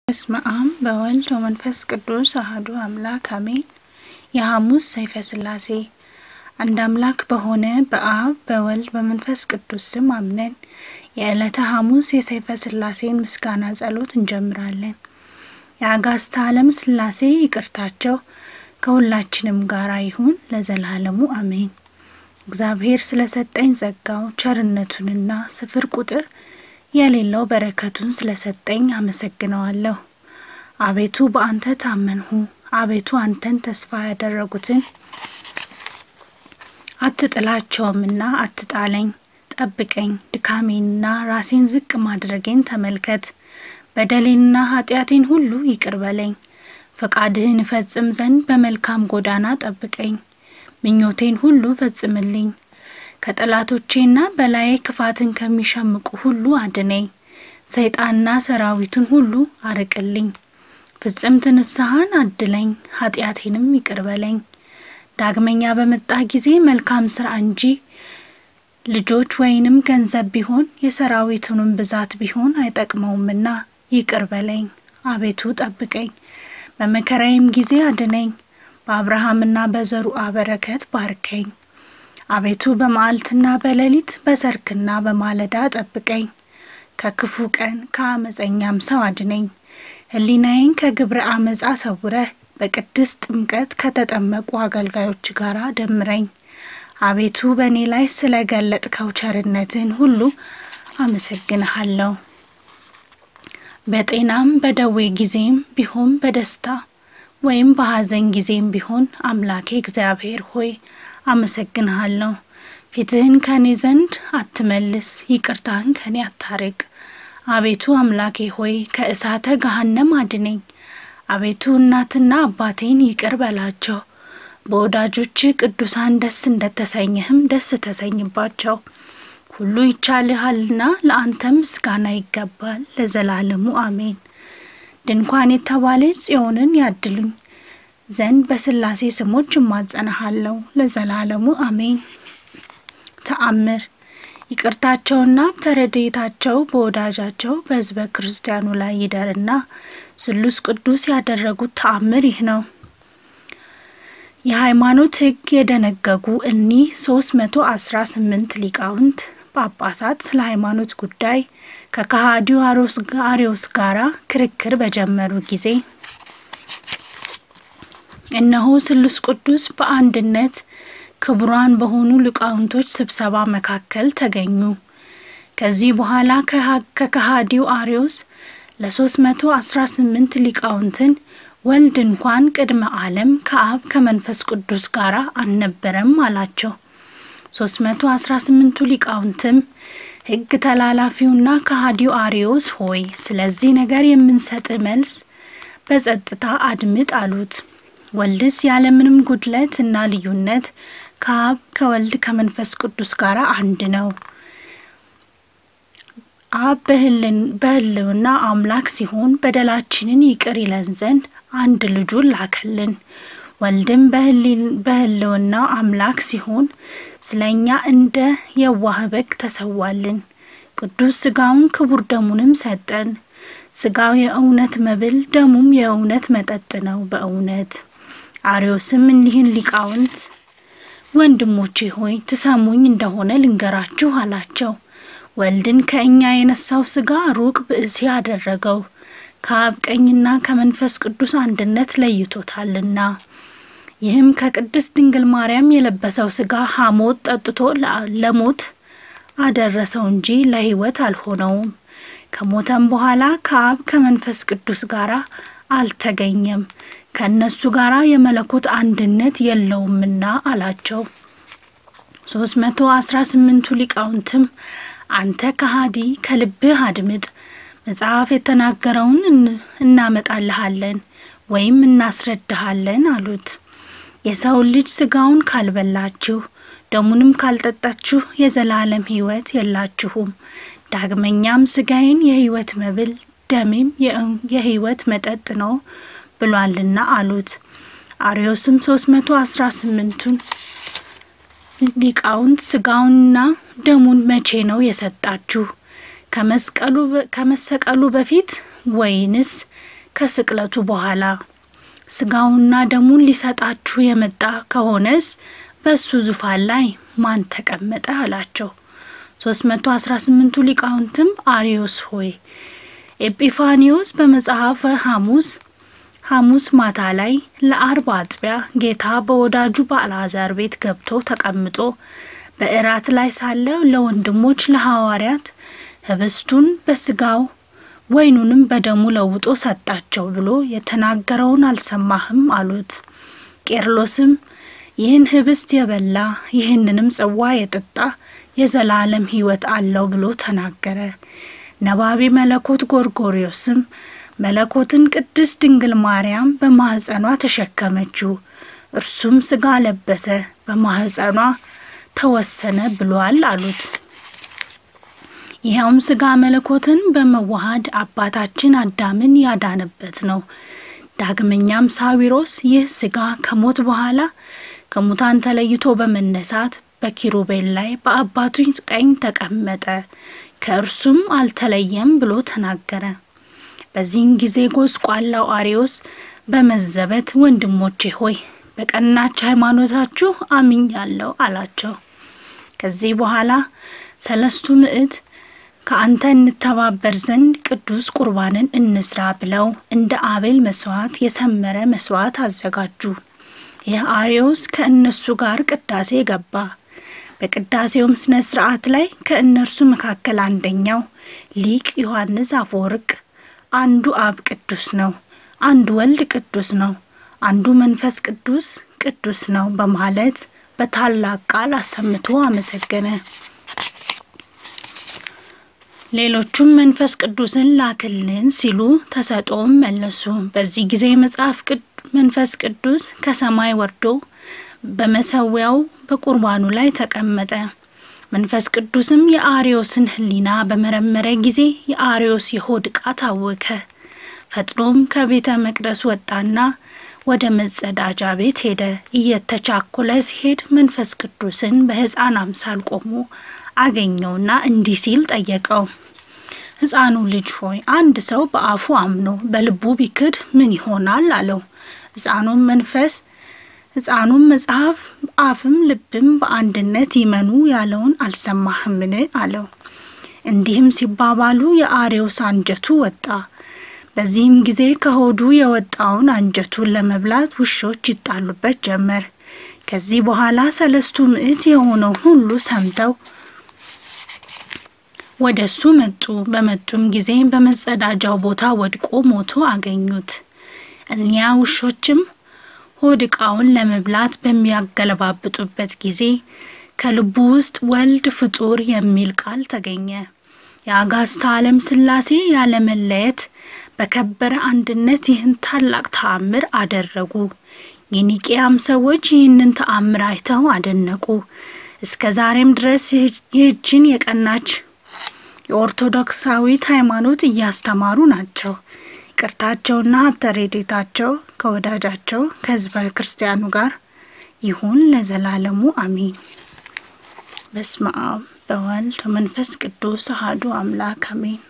በስመ አብ በወልድ ወመንፈስ ቅዱስ አህዱ አምላክ አሜን። የሐሙስ ሰይፈ ሥላሴ አንድ አምላክ በሆነ በአብ በወልድ በመንፈስ ቅዱስ ስም አምነን የዕለተ ሐሙስ የሰይፈ ሥላሴን ምስጋና ጸሎት እንጀምራለን። የአጋዕዝተ ዓለም ሥላሴ ይቅርታቸው ከሁላችንም ጋር ይሁን ለዘላለሙ አሜን። እግዚአብሔር ስለሰጠኝ ጸጋው ቸርነቱንና ስፍር ቁጥር የሌለው በረከቱን ስለሰጠኝ አመሰግነዋለሁ። አቤቱ በአንተ ታመንሁ። አቤቱ አንተን ተስፋ ያደረጉትን አትጥላቸውምና አትጣለኝ። ጠብቀኝ፣ ድካሜንና ራሴን ዝቅ ማድረጌን ተመልከት። በደሌንና ኃጢአቴን ሁሉ ይቅር በለኝ። ፈቃድህን እፈጽም ዘንድ በመልካም ጎዳና ጠብቀኝ። ምኞቴን ሁሉ ፈጽምልኝ። ከጠላቶቼና በላዬ ክፋትን ከሚሸምቁ ሁሉ አድነኝ። ሰይጣንና ሰራዊቱን ሁሉ አርቅልኝ። ፍጽምት ንስሐን አድለኝ፣ ኃጢአቴንም ይቅር በለኝ። ዳግመኛ በመጣ ጊዜ መልካም ስራ እንጂ ልጆች ወይንም ገንዘብ ቢሆን የሰራዊቱንም ብዛት ቢሆን አይጠቅመውምና ይቅር በለኝ። አቤቱ ጠብቀኝ፣ በመከራዬም ጊዜ አድነኝ። በአብርሃምና በዘሩአ በረከት ባርከኝ። አቤቱ በመዓልትና በሌሊት በሰርክና በማለዳ ጠብቀኝ። ከክፉ ቀን ከአመፀኛም ሰው አድነኝ። ሕሊናዬን ከግብረ አመፃ ሰውረህ በቅድስት ጥምቀት ከተጠመቁ አገልጋዮች ጋር ደምረኝ። አቤቱ በእኔ ላይ ስለ ገለጥከው ቸርነትህን ሁሉ አመሰግንሃለሁ። በጤናም በደዌ ጊዜም ቢሆን በደስታ ወይም በሐዘን ጊዜም ቢሆን አምላኬ እግዚአብሔር ሆይ አመሰግንሃለሁ። ፊትህን ከኔ ዘንድ አትመልስ፣ ይቅርታህን ከኔ አታርቅ። አቤቱ አምላኬ ሆይ ከእሳተ ገሃነም አድነኝ። አቤቱ እናትና አባቴን ይቅር በላቸው። በወዳጆች ቅዱሳን ደስ እንደተሰኘህም ደስ ተሰኝባቸው። ሁሉ ይቻልሃልና ለአንተም ምስጋና ይገባል ለዘላለሙ አሜን። ድንኳን የተባለች ጽዮንን ያድሉኝ ዘንድ በሥላሴ ስሞች እማጸናሃለሁ ለዘላለሙ አሜን። ተአምር ይቅርታቸውና ተረድኤታቸው በወዳጃቸው በሕዝበ ክርስቲያኑ ላይ ይደርና ስሉስ ቅዱስ ያደረጉት ተአምር ይህ ነው። የሃይማኖት ሕግ የደነገጉ እኒህ ሶስት መቶ አስራ ስምንት ሊቃውንት ጳጳሳት ስለ ሃይማኖት ጉዳይ ከከሃዲው አርዮስ ጋራ ክርክር በጀመሩ ጊዜ እነሆ ስሉስ ቅዱስ በአንድነት ክቡራን በሆኑ ሊቃውንቶች ስብሰባ መካከል ተገኙ። ከዚህ በኋላ ከከሃዲው አርዮስ ለሶስት መቶ አስራ ስምንት ሊቃውንትን ወልድ እንኳን ቅድመ ዓለም ከአብ ከመንፈስ ቅዱስ ጋር አልነበረም አላቸው። ሶስት መቶ አስራ ስምንቱ ሊቃውንትም ሕግ ተላላፊውና ከሃዲው አርዮስ ሆይ ስለዚህ ነገር የምንሰጥ መልስ በጸጥታ አድምጥ አሉት። ወልድስ ያለምንም ጉድለት እና ልዩነት ከአብ ከወልድ ከመንፈስ ቅዱስ ጋር አንድ ነው። አብ በሕልውና አምላክ ሲሆን በደላችንን ይቅር ይለን ዘንድ አንድ ልጁን ላከልን። ወልድም በሕልውና አምላክ ሲሆን ስለ እኛ እንደ የዋህ በግ ተሰዋልን። ቅዱስ ሥጋውን ክቡር ደሙንም ሰጠን። ሥጋው የእውነት መብል ደሙም የእውነት መጠጥ ነው። በእውነት አርዮስም እኒህን ሊቃውንት ወንድሞቼ ሆይ ትሰሙኝ እንደሆነ ልንገራችሁ አላቸው። ወልድን ከእኛ የነሳው ሥጋ ሩቅ ብእሲ አደረገው፣ ከአብ ቀኝና ከመንፈስ ቅዱስ አንድነት ለይቶታልና። ይህም ከቅድስት ድንግል ማርያም የለበሰው ሥጋ ሐሞት ጠጥቶ ለሞት አደረሰው እንጂ ለሕይወት አልሆነውም። ከሞተም በኋላ ከአብ ከመንፈስ ቅዱስ ጋር አልተገኘም፣ ከእነሱ ጋር የመለኮት አንድነት የለውምና አላቸው። ሶስት መቶ አስራ ስምንቱ ሊቃውንትም አንተ ከሃዲ ከልብህ አድምጥ፣ መጽሐፍ የተናገረውን እናመጣልሃለን ወይም እናስረዳሃለን አሉት። የሰውን ልጅ ሥጋውን ካልበላችሁ ደሙንም ካልጠጣችሁ የዘላለም ሕይወት የላችሁም። ዳግመኛም ሥጋዬን የሕይወት መብል ደሜም የሕይወት መጠጥ ነው ብሏልና አሉት። አርዮስም ሶስት መቶ አስራ ስምንቱን ሊቃውንት ሥጋውንና ደሙን መቼ ነው የሰጣችሁ? ከመስቀሉ በፊት ወይንስ ከስቅለቱ በኋላ ስጋውና ደሙን ሊሰጣችሁ የመጣ ከሆነስ በእሱ ዙፋን ላይ ማን ተቀመጠ አላቸው። ሶስት መቶ አስራ ስምንቱ ሊቃውንትም አሪዮስ ሆይ ኤጲፋኒዎስ በመጽሐፈ ሐሙስ ሐሙስ ማታ ላይ ለአርብ አጥቢያ ጌታ በወዳጁ በአልዓዛር ቤት ገብቶ ተቀምጦ በእራት ላይ ሳለ ለወንድሞች ለሐዋርያት ህብስቱን በስጋው ወይኑንም በደሙ ለውጦ ሰጣቸው ብሎ የተናገረውን አልሰማህም አሉት። ቄርሎስም ይህን ህብስት የበላ ይህንንም ጽዋ የጠጣ የዘላለም ሕይወት አለው ብሎ ተናገረ። ነባቢ መለኮት ጎርጎርዮስም መለኮትን ቅድስት ድንግል ማርያም በማህፀኗ ተሸከመችው፣ እርሱም ስጋ ለበሰ፣ በማህፀኗ ተወሰነ ብሏል አሉት። ይኸውም ስጋ መለኮትን በመዋሃድ አባታችን አዳምን ያዳነበት ነው። ዳግመኛም ሳዊሮስ ይህ ስጋ ከሞት በኋላ ከሙታን ተለይቶ በመነሳት በኪሩቤል ላይ በአባቱ ቀኝ ተቀመጠ፣ ከእርሱም አልተለየም ብሎ ተናገረ። በዚህን ጊዜ ጎስቋላው አሪዮስ በመዘበት ወንድሞቼ ሆይ በቀናች ሃይማኖታችሁ አምኛለሁ አላቸው። ከዚህ በኋላ ሰለስቱ ምዕት ከአንተ እንተባበር ዘንድ ቅዱስ ቁርባንን እንስራ ብለው እንደ አቤል መስዋዕት የሰመረ መስዋዕት አዘጋጁ። ይህ አሪዮስ ከእነሱ ጋር ቅዳሴ ገባ። በቅዳሴውም ስነ ስርዓት ላይ ከእነርሱ መካከል አንደኛው ሊቅ ዮሐንስ አፈወርቅ አንዱ አብ ቅዱስ ነው፣ አንዱ ወልድ ቅዱስ ነው፣ አንዱ መንፈስ ቅዱስ ቅዱስ ነው በማለት በታላቅ ቃል አሰምቶ አመሰገነ። ሌሎቹም መንፈስ ቅዱስን ላክልን ሲሉ ተሰጦም መለሱ። በዚህ ጊዜ መጽሐፍ መንፈስ ቅዱስ ከሰማይ ወርዶ በመሰዊያው በቁርባኑ ላይ ተቀመጠ። መንፈስ ቅዱስም የአርዮስን ሕሊና በመረመረ ጊዜ የአርዮስ የሆድ ዕቃ ታወከ። ፈጥኖም ከቤተ መቅደስ ወጣና ወደ መጸዳጃ ቤት ሄደ። እየተቻኮለ ሲሄድ መንፈስ ቅዱስን በሕፃን አምሳል ቆሞ አገኘውና እንዲህ ሲል ጠየቀው። ሕፃኑ ልጅ ሆይ አንድ ሰው በአፉ አምኖ በልቡ ቢክድ ምን ይሆናል? አለው። ሕፃኑም መንፈስ ሕፃኑም መጽሐፍ አፍም ልብም በአንድነት ይመኑ ያለውን አልሰማህምን? አለው። እንዲህም ሲባባሉ የአርዮስ አንጀቱ ወጣ። በዚህም ጊዜ ከሆዱ የወጣውን አንጀቱን ለመብላት ውሾች ይጣሉበት ጀመር። ከዚህ በኋላ ሰለስቱ ምዕት የሆነው ሁሉ ሰምተው ወደ እሱ መጡ። በመጡም ጊዜ በመጸዳጃው ቦታ ወድቆ ሞቶ አገኙት። እኒያ ውሾችም ሆድ ዕቃውን ለመብላት በሚያገለባብጡበት ጊዜ ከልቡ ውስጥ ወልድ ፍጡር የሚል ቃል ተገኘ። የአጋስታ ዓለም ሥላሴ ያለመለየት በከበረ አንድነት ይህን ታላቅ ተአምር አደረጉ። የኒቅያም ሰዎች ይህንን ተአምር አይተው አደነቁ። እስከ ዛሬም ድረስ ይህችን የቀናች የኦርቶዶክሳዊት ሃይማኖት እያስተማሩ ናቸው። ይቅርታቸውና ሀብተ ረድኤታቸው ከወዳጃቸው ከሕዝበ ክርስቲያኑ ጋር ይሁን ለዘላለሙ አሚን። በስመ አብ በወልድ መንፈስ ቅዱስ አሐዱ አምላክ አሜን።